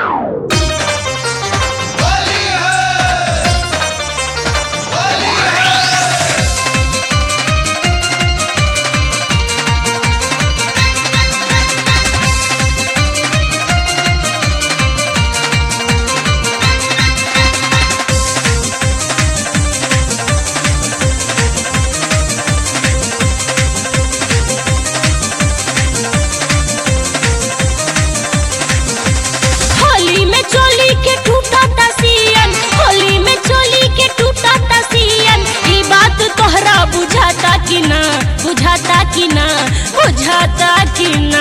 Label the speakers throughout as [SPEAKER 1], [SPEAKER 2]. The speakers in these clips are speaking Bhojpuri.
[SPEAKER 1] होली में चोली के टूटा तसियन होली में चोली के टूटा तसियन ई बात तोहरा बुझाता कि ना बुझाता कि ना बुझाता कि ना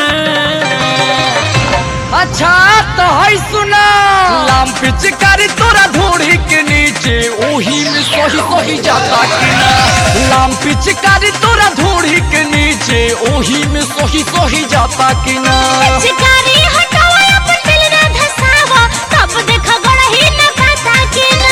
[SPEAKER 2] अच्छा तो है सुना लाम पिचकारी तोरा ढोड़ी के नीचे ओही में सोही सोही जाता कि ना लाम पिचकारी तोरा ढोड़ी के नीचे ओही में सोही सोही जाता कि ना
[SPEAKER 1] चिकारी हटावा अपन दिल ना धसावा तब देखा गड़ही न खाता कि ना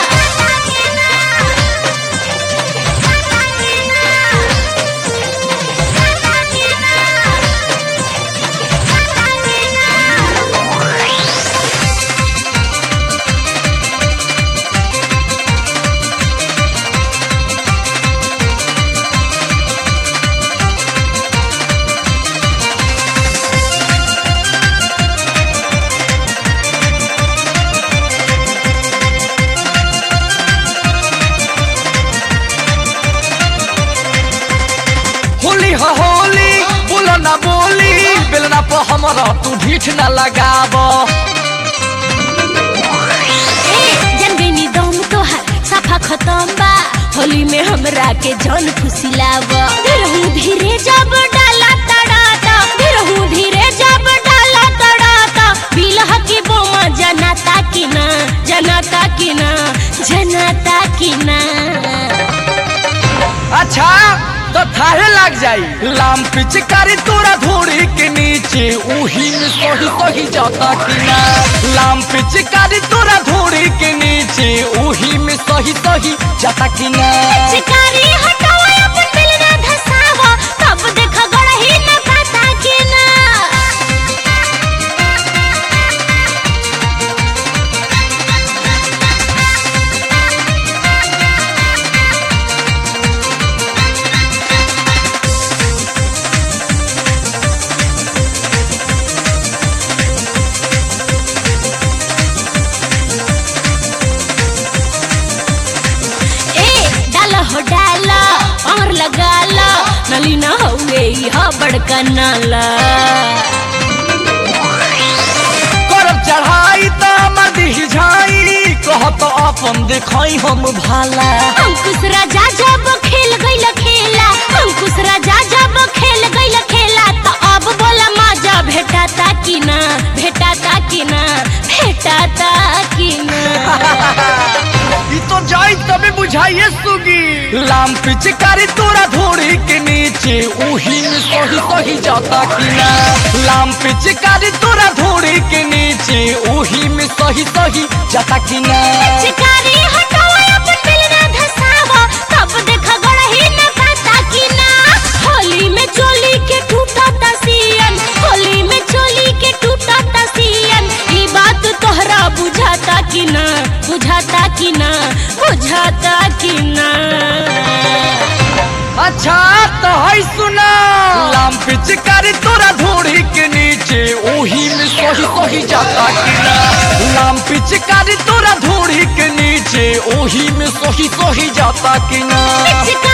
[SPEAKER 2] होली हो होली बोला ना बोली बेलना पर हमारा तू ढीठ ना लगाब
[SPEAKER 1] ए जनगनी दम तोहार सफा खत्म बा होली में हमरा के जन फुसिलाव रहू धीरे जब डाला तड़ाता रहू धीरे जब डाला तड़ाता बिलह की बोमा जनाता कि ना जनाता कि ना जनाता कि ना
[SPEAKER 2] अच्छा तो थाहे लग जाई लाम पिचकारी तोरा धोड़ी के नीचे ओही में सोही सोही जाता कि ना लाम पिचकारी तोरा धोड़ी के नीचे ओही में सोही सोही जाता कि ना
[SPEAKER 1] चिकारी हटावा अपन दिल ना धसावा तब देखा गड़ही न खाता कि ना ए डाला हो डाला और लगाला नली ना हुए हा बड़का नाला
[SPEAKER 2] करब चढ़ाई त मदी झाई कहत अपन देखाई हम भाला
[SPEAKER 1] अंकुश राजा जब खेल गइल खेला अंकुश राजा जब खेल गइल खेला तो अब बोला माजा भेटाता कि ना भेटाता कि ना भेटाता कि ना
[SPEAKER 2] ई तो जाई तबे बुझाइए सुगी लाम पिचकारी तोरा धोड़ी के नीचे ओही में सोही सोही जाता कि ना लाम पिचकारी तोरा धोड़ी के नीचे ओही में सोही सोही जाता कि ना
[SPEAKER 1] चिकारी हटावा अपन दिल ना धसावा तब देखा गड़ही न खाता कि ना होली में चोली के टूटा तसियन होली में चोली के टूटा तसियन ई बात तोहरा बुझाता कि ना बुझाता कि ना बुझाता कि ना
[SPEAKER 2] अच्छा तो है सुना लाम पिचकारी तोरा धोड़ी के नीचे ओही में सोही सोही जाता कि ना लाम पिचकारी तोरा धोड़ी के नीचे ओही में सोही सोही जाता कि ना
[SPEAKER 1] चिकारी